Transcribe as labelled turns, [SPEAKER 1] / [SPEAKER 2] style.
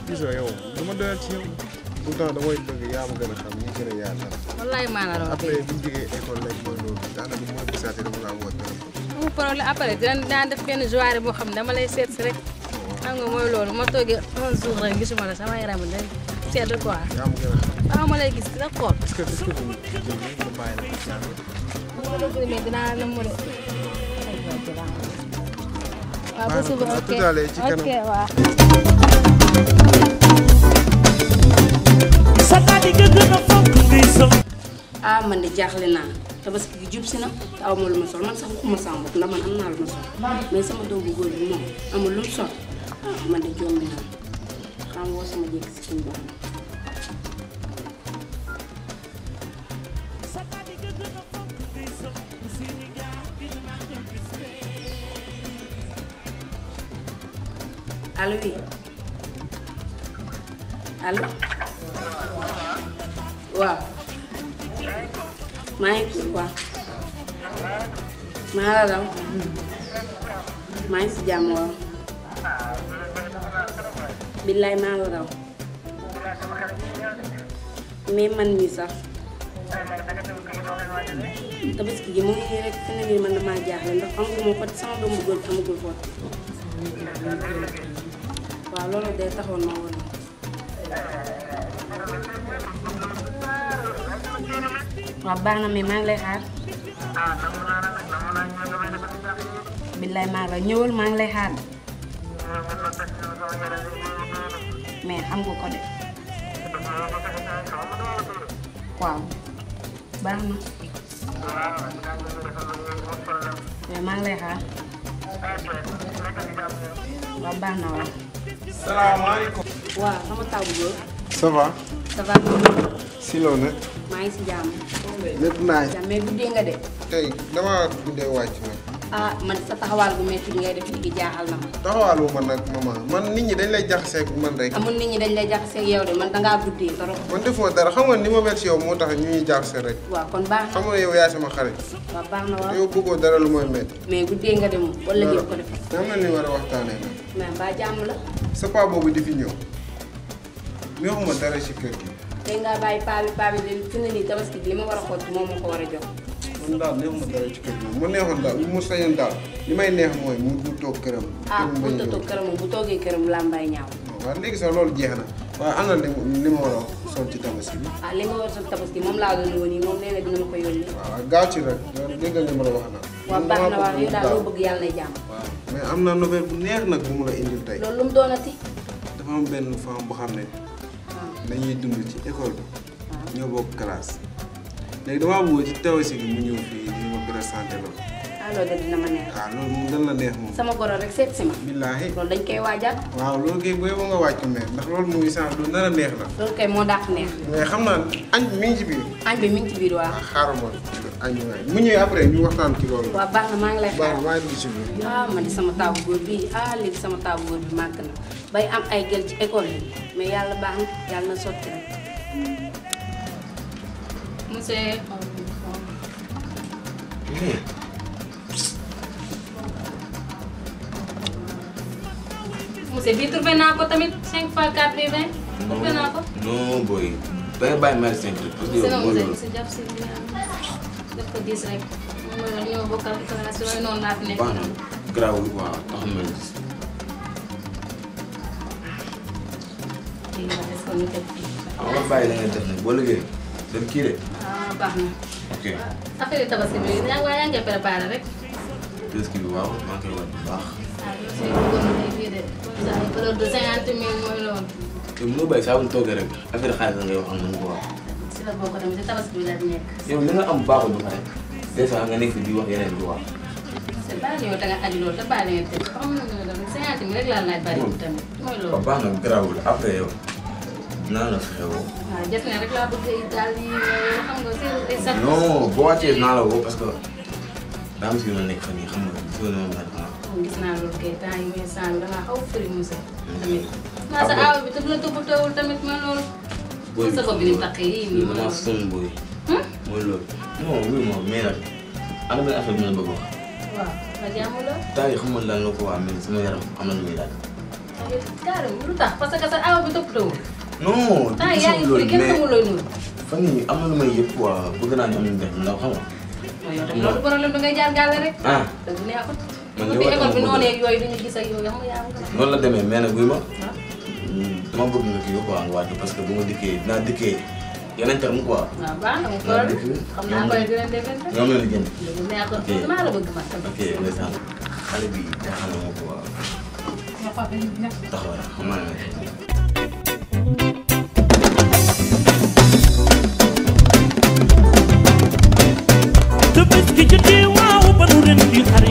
[SPEAKER 1] gis nga yow du ma doyal ci yow tout le temps damay bëgg yaa ma gën a xam ñi gën a yaatal
[SPEAKER 2] wallaay maa la raw
[SPEAKER 1] après bu ñu jógee école lañ mooy loolu daanaka bu ma gisaatee dama laa woo téléphone
[SPEAKER 2] amul problème après dina daan def benn journée boo xam ne dama lay seet si rek xam nga mooy loolu ma toogee un jour rek gisuma la sama yaram bi day sedd quoi
[SPEAKER 1] yaa ma gën a xam
[SPEAKER 2] waaw ma lay gis dina xool
[SPEAKER 1] est-ce que est-ce que du jël nga bàyyi la ko jàng
[SPEAKER 2] bu ma la gërëmee dinaa la mu de waaw ba
[SPEAKER 1] Baax na,
[SPEAKER 2] suba
[SPEAKER 1] à
[SPEAKER 2] ok
[SPEAKER 1] tout à l'heure, ci kanam.
[SPEAKER 2] ok waaw
[SPEAKER 3] sa daal di gën a fonk ngay sol
[SPEAKER 4] ah man de jaaxle naa tabaski gi jub si na te aw ma lu ma sol man sax waxuma sama bopp ndax man am naa lu ma sol mais sama doom bu góor bi moom amul lu mu sol ah man de jombi naa xam woo sama jékki si suñu bopp
[SPEAKER 3] sa daal di gën a fonk ngay sol bu seeni gaar gi maa ngi gis
[SPEAKER 4] allo oui allo waaw maa ngi kii quoi maa la raw maa ngi si jàmm waaw billaay maa la raw mais man mii sax tabaski gi mu ngi nii rek fi ne nii man damaa jaaxle ndax amaguma ko sama doom bu góor amagul ko waaw loolu day taxoon ma woon waaw baax na mais maa ngi lay xaar billaay maa ngi lay ñëwal maa ngi lay xaar mais xam nga ko de waaw baax na mais maa ngi lay xaar waaw baax na waaw
[SPEAKER 1] salaamaaleykum
[SPEAKER 4] waaw sama taw bu góor
[SPEAKER 1] ça va
[SPEAKER 4] ça va
[SPEAKER 1] si loo ne
[SPEAKER 4] maa ngi si jàmm
[SPEAKER 1] lépp naaj
[SPEAKER 4] jàmm mais guddee nga de
[SPEAKER 1] tey damaa guddee wàcc nag
[SPEAKER 4] ah man sa taxawaal bu metti bi ngay def léegi jaaxal na ma
[SPEAKER 1] taxawaalu ma nag maman man nit ñi dañ lay jaxaseeg man rek
[SPEAKER 4] amul nit ñi dañ lay jaxaseeg yow de man dangaa guddee trop
[SPEAKER 1] man defuma dara xam nga ni ma mel si yow moo tax ñu ñuy jaxase rek
[SPEAKER 4] waaw kon baax na
[SPEAKER 1] xam nga yow yaay sama xarit
[SPEAKER 4] waaw baax na waaw
[SPEAKER 1] yow bëggoo dara lu mooy métti
[SPEAKER 4] mais guddee nga de moom wala jël ko def
[SPEAKER 1] am na ni war a waxtaanee nag
[SPEAKER 4] mais mbaa jàmm la
[SPEAKER 1] sa paa boobu di fi ñëw mi waxuma dara si kër gi
[SPEAKER 4] tey ngaa bàyyi paa bi paa bi de fi ne nii tabaski bi li ma war a xool moom moo ko war a jox
[SPEAKER 1] man daal neexuma dara ci kër gi mu neexoon daal mu sañoon daal li may neex mooy mu mu toog këram
[SPEAKER 4] ah
[SPEAKER 1] kenn
[SPEAKER 4] bu
[SPEAKER 1] bañ a
[SPEAKER 4] tëtoo
[SPEAKER 1] ñëw.
[SPEAKER 4] këram moom bu toogee këram làmbaay ñaaw
[SPEAKER 1] waaw léegi sax loolu jeex na waaye am na li li ma war a sol ci tabaski bi
[SPEAKER 4] ah li nga war a sol tabaski moom laa doon woon nii moom nee na dina ma ko yónnee
[SPEAKER 1] waaw gaaw ci rek loolu déggal li ma la wax nag
[SPEAKER 4] waaw baax na waaw yow daal loo bëgg yàlla nay jàmm
[SPEAKER 1] waaw mais am na nouvelle bu neex nag bu mu la indil tey
[SPEAKER 4] loolu lu mu doonati
[SPEAKER 1] dafa am benn femme bu xam ne dañuy dund ci école bi ñoo bokk classe léegi damaa bëgg ci tabaski bi mu ñëw fii di ma présenté loolu
[SPEAKER 4] ah loolu de dina ma neex
[SPEAKER 1] waaw loolu moom dan la neex moom
[SPEAKER 4] sama goro rek seet si ma
[SPEAKER 1] billaahi
[SPEAKER 4] loolu dañ koy waajal
[SPEAKER 1] waaw loolu kay booy ba nga wàcc meer ndax loolu muy sens lu nar a neex la
[SPEAKER 4] loolu kay moo dàq neex
[SPEAKER 1] mais xam naa añ bi mi ngi ci biir
[SPEAKER 4] añ bi mi ngi ci biir waa
[SPEAKER 1] waaw xaaral ma añ bi waay mu ñëwee après ñu waxtaan ci loolu
[SPEAKER 4] waa baax na maa ngi lay xaar
[SPEAKER 1] baax maa ngi ci biir
[SPEAKER 4] ah man di sama taabu góor bi ah léegi sama taabu góor bi màgg na bay am ay gel ci école bi mais yàlla baax na yàlla na sotti rek
[SPEAKER 2] monsieur monsieur bii trouvé naa ko tamit 5 fois 4 bi 20 trouvé naa ko
[SPEAKER 5] non booy da nga bàyyi mari cinq parce que yow
[SPEAKER 2] sinon
[SPEAKER 5] mooy
[SPEAKER 2] monsieur
[SPEAKER 5] loolu
[SPEAKER 2] monsieur jàpp si bi def ko 10 rek moom mooy loolu ñoo bokkal classe yooyu noonu laa fi nekk
[SPEAKER 5] baax na garaawul waaw taxul ma gis
[SPEAKER 2] kii nga def ko ñu teg fii
[SPEAKER 5] waaw nga bàyyi la nga def nag boo liggéey dem kii de
[SPEAKER 2] ah baax na
[SPEAKER 5] ok
[SPEAKER 2] affaire yi tabaski bi yaa ngi waaye yaa ngi koy préparé rek
[SPEAKER 5] presque bi waaw maa ngi koy waaj bu baax
[SPEAKER 2] ah yow si bëggoon na ay bii de comme ça ay valeur de 50 000 mooy loolu
[SPEAKER 5] te mënoo bàyyi saa bu ñu toogee rek affaire xaalis la ngay wax ak man quoi
[SPEAKER 2] si la bokk tamit si tabaski bi la di nekk
[SPEAKER 5] yow li nga am baaxul ba pare des fois nga nekk fi di wax yeneen di wax
[SPEAKER 2] c'est pas yow da nga aju loolu te bàyyi la ngeen teg xam nga ne tamit 50 000 rek laa laaj bari tamit mooy
[SPEAKER 5] waaw
[SPEAKER 2] loolu
[SPEAKER 5] baax na garaawul après yow naa la fexe woo
[SPEAKER 2] waaw jot na rek laa bëgg ay daal yi xam nga seen ay sac
[SPEAKER 5] non boo wàccee naa la woo parce que daa am si yoon nekk fan yii xam nga si yoon moom laa xam
[SPEAKER 2] gis naa loolu kay temps yi muy sang da ngaa xaw fëri monsieur tamit naa sa aaw bi te bu la toppatoowul tamit mooy loolu
[SPEAKER 5] Booy
[SPEAKER 2] sa bopp bi ni mu taqee yii nii mooy
[SPEAKER 5] dama
[SPEAKER 2] loolu
[SPEAKER 5] sonn booy mooy loolu non oui moom mais nag am na benn affaire bi ma la bëgg a wax
[SPEAKER 2] waaw nga jàmm la
[SPEAKER 5] temps yi xam nga lan la ko waa mais sama yaram am na lu muy laaj
[SPEAKER 2] carrément lu tax parce que sa awa bi toppatoo
[SPEAKER 5] non
[SPEAKER 2] ah
[SPEAKER 5] du
[SPEAKER 2] yaa ngi
[SPEAKER 5] loolu
[SPEAKER 2] firi kenn
[SPEAKER 5] mais
[SPEAKER 2] xamul looy nuru
[SPEAKER 5] fan yii am na lu may yëg quoi bëgg naa ñu am nañu def ndaw xam nga.
[SPEAKER 2] mooy yow tamit loolu problème da ngay jaar gàlle rek
[SPEAKER 5] ah
[SPEAKER 2] dëgg neexut
[SPEAKER 5] Man
[SPEAKER 2] bu
[SPEAKER 5] li
[SPEAKER 2] fi
[SPEAKER 5] war a
[SPEAKER 2] école bi
[SPEAKER 5] am
[SPEAKER 2] noonu yeeg yooyu duñu gis ak yooyu xam nga yaa ngi
[SPEAKER 5] noonu la demee mais nag buy ma.
[SPEAKER 2] ah
[SPEAKER 5] dama bëgg nga kii quoi nga wàcc parce que bu ma dikkee dinaa dikkee yeneen terme quoi.
[SPEAKER 2] waaw baax na mu
[SPEAKER 5] Waaw,
[SPEAKER 2] problème
[SPEAKER 5] dëgg la.
[SPEAKER 2] xam naa koy dinañ defee
[SPEAKER 5] ñoom la ñu jënd.
[SPEAKER 2] dëgg neexut
[SPEAKER 5] Ok.
[SPEAKER 2] bëgg naa la bëgg man
[SPEAKER 5] ok ndeysaan xale bi jaaxal na ma quoi taxawaay xam naa ne.
[SPEAKER 3] te bés gi jotee waaw ba nu ren di xar